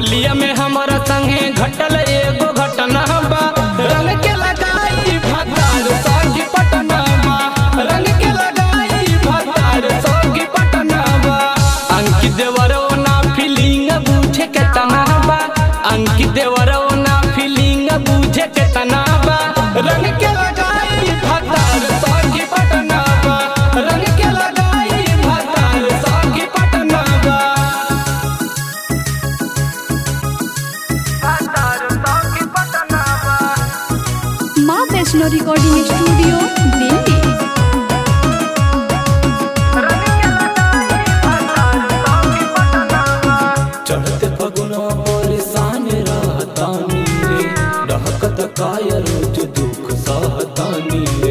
होलिया में हमारा संगे घटल एगो घटना बा रंग के लगाई भतार संगी पटना बा रंग के लगाई भतार संगी पटना बा अंकित देवरो ना फीलिंग बूझे के तना बा अंकित देवरो ना फीलिंग बूझे के तना बा रंग के लगाई भतार संगी पटना बा रंग के लगाई भतार संगी पटना बा माँ वैष्णो रिकॉर्डिंग स्टूडियो दिल्ली चढ़ते फगुना परेशान रहतानी रे रहकत काय रोज दुख सहतानी रे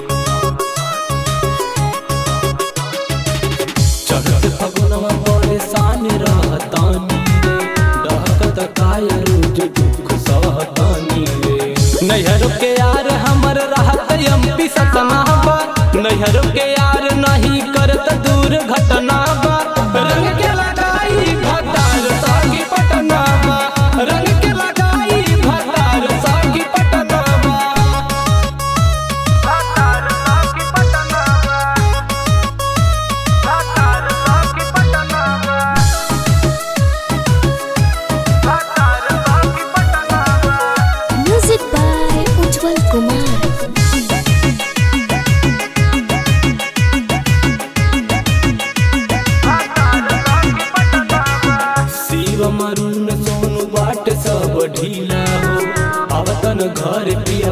चढ़ते फगुना परेशान रहतानी रे रहकत काय रोज दुख सहतानी रे नैहर के यार हमर रहत एमपी सतना बा नैहर के यार नहीं करत दूर घटना बा रंग के लगाई भतार सागी पटना बा रंग के लगाई भतार सागी पटना बा म्यूजिक बाय उज्जवल कुमार शिव मरुन सोनू बाट सब ढीला हो आवतन घर पिया